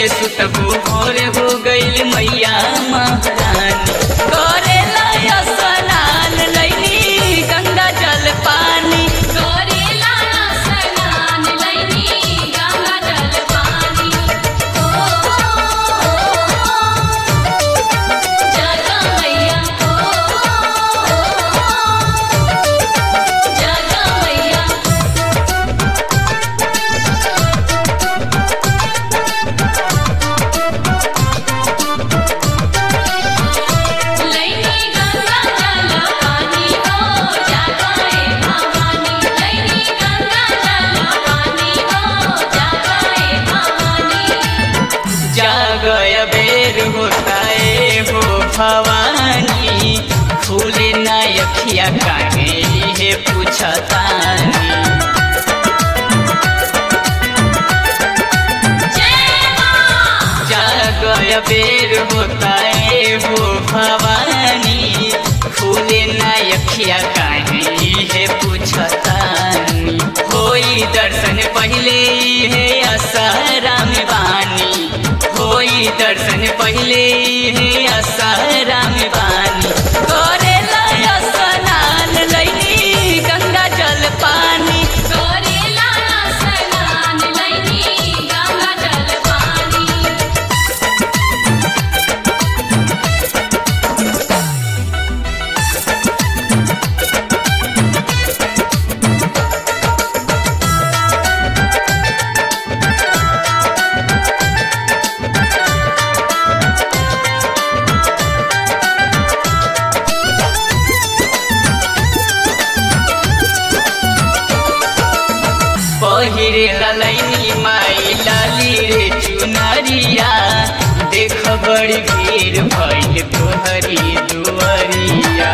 कबले सुतबू भोर हो गईल मैया महारानी करेला स्नान लैनी गंगा जल पानी करेला स्नान लैनी गंगा जल पानी ओ जगा मैया ओ जगा मैया लैनी गंगा जल पानी हो जागाए भवानी लैनी गंगा जल पानी हो जागाए भवानी जागय बेर होता है हो भवानी फूले ना अखिया काहे हे पूछतानी जय मां जागय बेर होता है हो भवानी फूले ना अखिया काहे हे पूछतानी होई दर्शन पहले हे असरा में बानी होई दर्शन पहले हे असरा में बानी करेला स्नान लैनी गंगा जल पानी करेला स्नान लैनी गंगा जल पानी पहिरे ललैनी माई लाली रे चुनरिया देख बड़ी भीड़ भइल तोहरी दुआरिया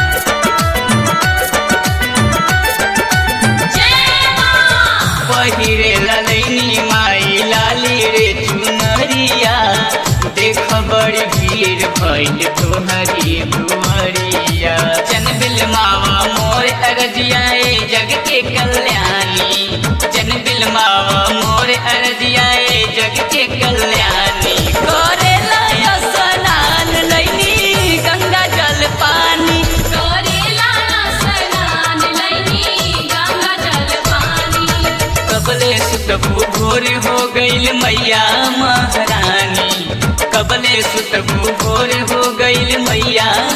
जय मां पहिरे ललैनी माई लाली रे चुनरिया देख बड़ी भीड़ भइल तोहरी दुआरिया जन बिलमावा मोर अरजियाए जग के कल्याणी जन बिलमावा मोर अरजियाए जग के कल्याणी करेला स्नान लैनी गंगा जल पानी करेला स्नान लैनी गंगा जल पानी कबले सुतबू भोर हो गईल मैया महारानी कबले सुतबू भोर हो गईल मैया